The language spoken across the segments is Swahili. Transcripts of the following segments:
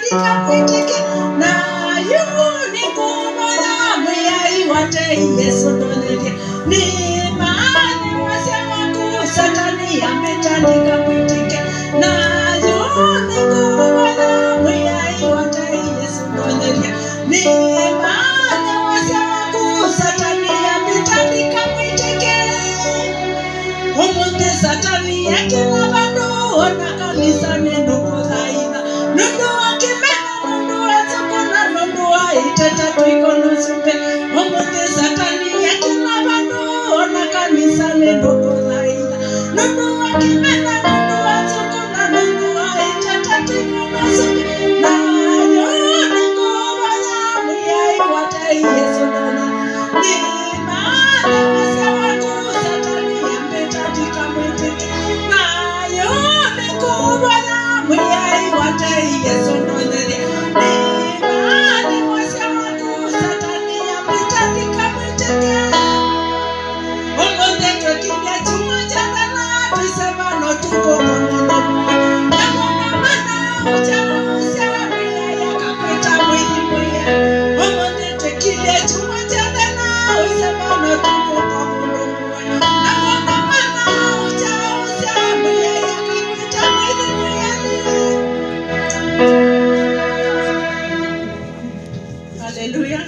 mitandika mwitike nayo nikubona mwiyai wate yesu ndonerie ni maani wase waku satani ametandika mwitike nayo nikubona mwiyai wate yesu ndonerie ni maani wase waku satani ametandika mwitike umunthi satani yakina vandu ona kanisani ndukuthaitha nundu wakimena nundu wathukuna nundu waiteta twikonosumbe umunthi satani yakina vandu ona kanisani ndukuthaitha nundu wakimena nundu wathukuna nundu waiteta twikonosumbe nayo ninguva ya muyai watai yesu nana ni maana wase waku satani ametandika mwitiki nayo ninguva ya muyai watai yesu nonere ni maana wase waku satani ametandika mwitiki Umuthi twekire chuma cha thana twisemano tuko pamoja na mwana mana ucha usia mia yakapeta mwili mwe Umuthi twekire chuma cha thana twisemano tuko pamoja na mwana mana ucha usia mia yakapeta mwili mwe Hallelujah.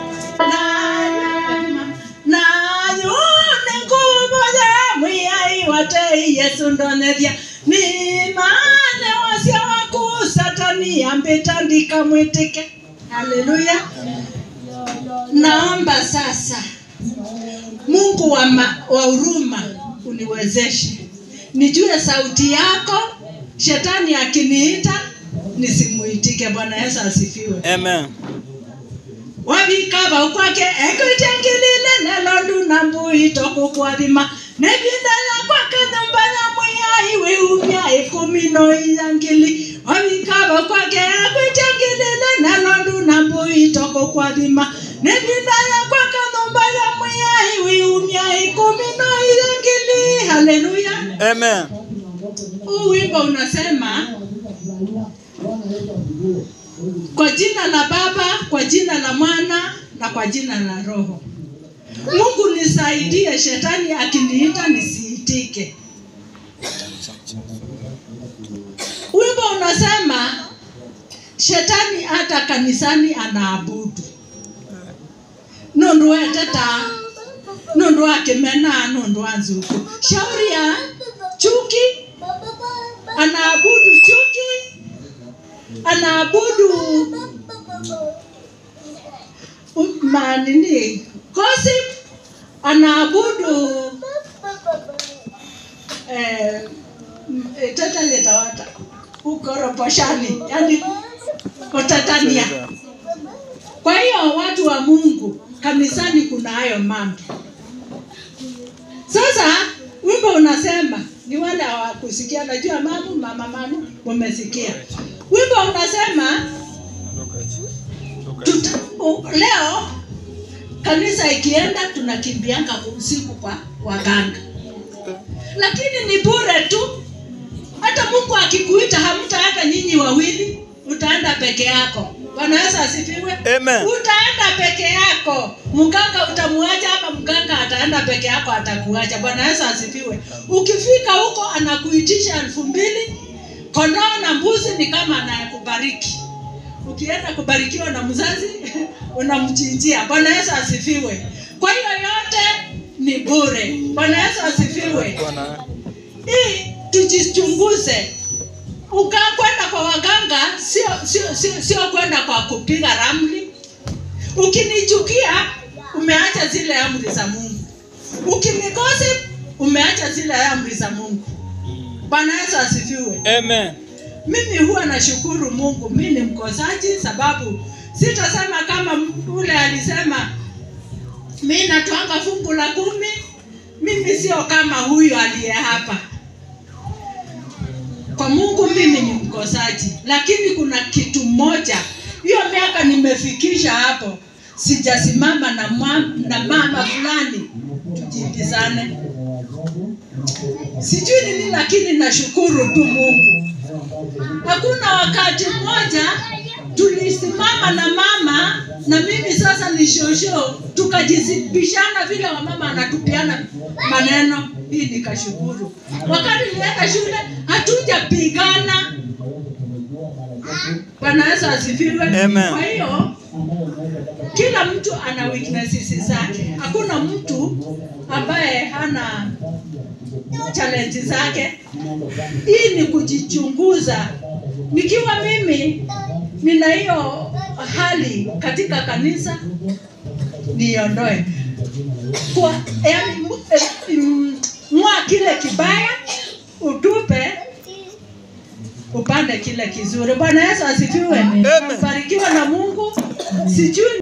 nayo ninguvo ya mwiyai watei yesu ndonethia ni maana wasya waku satani ambitandika mwitike haleluya naomba sasa mungu wa, ma, wa huruma uniwezeshe nijue sauti yako shetani akiniita nisimuitike bwana yesu asifiwe Amen. wabikaba ukwake ekwitengilile nelondu na mbui tokukwabima nebindala kwake nyumba ya mwiyai wiumya ikumino iyangili wabikaba ukwake ekwitengilile nelondu na mbui tokukwabima nebindala kwake nyumba ya mwiyai wiumya ikumino iyangili haleluya Amen. huu wimbo unasema kwa jina la baba kwa jina la mwana na kwa jina la roho mungu nisaidie shetani akiniita nisiitike wimbo unasema shetani hata kanisani anaabudu nundu weteta nundu akimena nundu anzuku shauri ya chuki anaabudu chuki anaabudu u- manini gossip anaabudu eh, m- eh, tetaletawata ukoroposhani yani kutatania kwa hiyo watu wa mungu kanisani kuna hayo mambo sasa wimbo unasema ni wale hawakusikia najua mamu mama manu mumesikia wimbo unasema tuta, u, leo kanisa ikienda tunakimbianga usiku kwa waganga lakini ni bure tu hata mungu akikuita hamtaenda nyinyi wawili utaenda peke yako bwana yesu asifiwe Amen. utaenda peke yako mganga utamuacha ama mganga ataenda peke yako atakuacha bwana yesu asifiwe ukifika huko anakuitisha elfu mbili kondoo na mbuzi ni kama anayekubariki ukienda kubarikiwa na mzazi unamchinjia bwana yesu asifiwe kwa hiyo yote ni bure bwana yesu asifiwe Bwana. hii tujichunguze ukaa kwenda kwa waganga sio sio sio, sio kwenda kwa kupiga ramli ukinichukia umeacha zile amri za mungu ukinigosi umeacha zile amri za mungu bwana yesu asifiwe Amen. mimi huwa nashukuru mungu mi ni mkosaji sababu sitasema kama ule alisema mi natwanga fungu la kumi mimi sio kama huyu aliye hapa kwa mungu mimi ni mkosaji lakini kuna kitu moja hiyo miaka nimefikisha hapo sijasimama na, mwa- na mama fulani tujibizane sijui nini lakini nashukuru tu mungu hakuna wakati mmoja tulisimama na mama na mimi sasa ni shosho tukajizibishana vile wamama anatupiana maneno hii nikashukuru wakati nilienda shule hatujapigana bwana yesu asifiwe Amen. kwa hiyo kila mtu ana weaknesses zake hakuna mtu ambaye hana challenge zake hii ni kujichunguza nikiwa mimi nina hiyo hali katika kanisa niondoe kwa yani mu- eh, mm, ng'oa kile kibaya utupe upande kile kizuri bwana yesu asifiwe Amen. barikiwa na mungu sijui